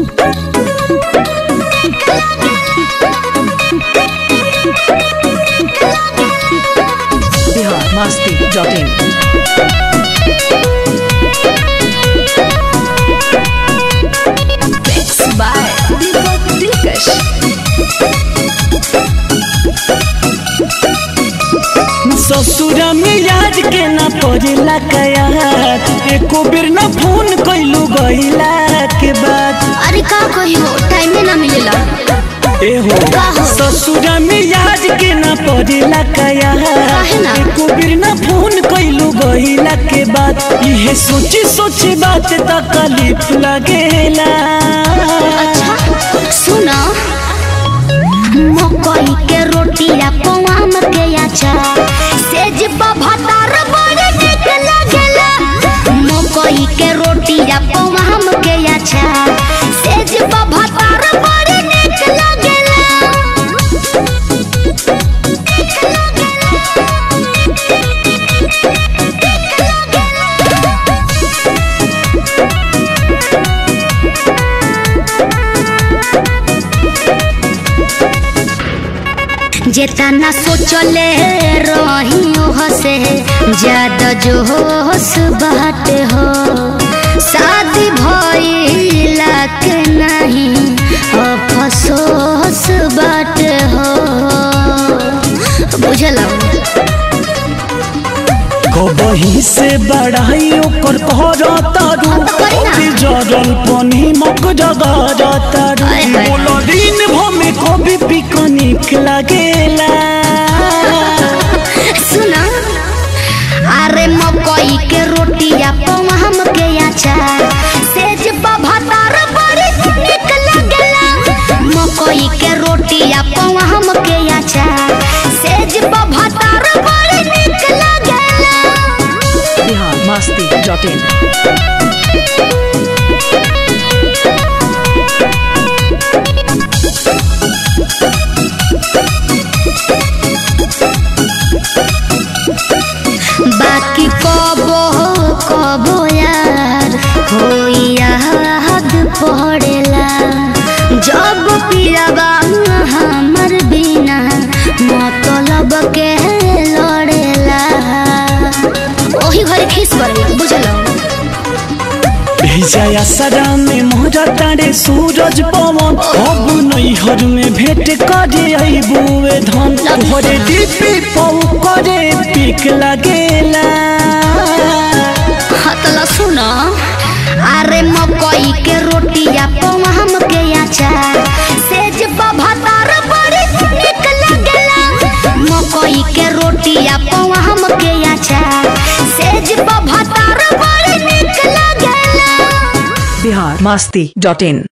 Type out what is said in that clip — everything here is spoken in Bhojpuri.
बिहार मस्ती dot in Mixed by Deepak Dilkash. ससुरा में याद के ना पड़ेला कया एको बेर ना फोन कैलू गईला के बाद अरे का कही हो टाइम में ना मिलेला ए हो का हो? ससुरा में याद के ना पड़ेला कया काहे ना? एको बेर ना फोन कैलू गईला के बाद इहे सोची सोची बात तकलीफ लगेला अच्छा सुना मकई के रोटिया पवाम के अचार सेज भतार बड़े नीक लागेला मकई के रोटिया पवाम के अचार सेज भतार बड़े नीक लागेला जेतना सोचले रही हसे ज्यादा जो होश बाटे हो शादी भइला के नहीं अफसोस बाटे हो बुझल कबही से बढ़ाई ओकर कर तारू हाँ तो करी ना। अभी जरल पनी मक जगर तारू आय हाय। बोलो दिन भमे कभी पिकनिक लगेला सुना अरे मकई के रोटिया पवाम के अचार सेज भतार बड़ी नीक लागेला मकई के रोटिया पवाम के अचार सेज भतार बड़ी नीक लागेला बिहार मस्ती डॉट इन बाकी कबो कबो यार होई याद पड़ेला जब पियाबा हमर बिना मतलब के लड़ेला ओही घरे खीस पड़ेला बुझलो भेजा सदा में मोहरा तारे सूरज पवन अब नैहर में भेंट करे अबुए धन तोहरे दीपी पौ करे पिक लगेला हतला सुना अरे मकई के रोटिया पवाम के अचार सेज भतार बड़ी नीक लागेला मकई के रोटिया पवाम के अचार सेज भतार बड़ी नीक लागेला बिहार मस्ती डॉट इन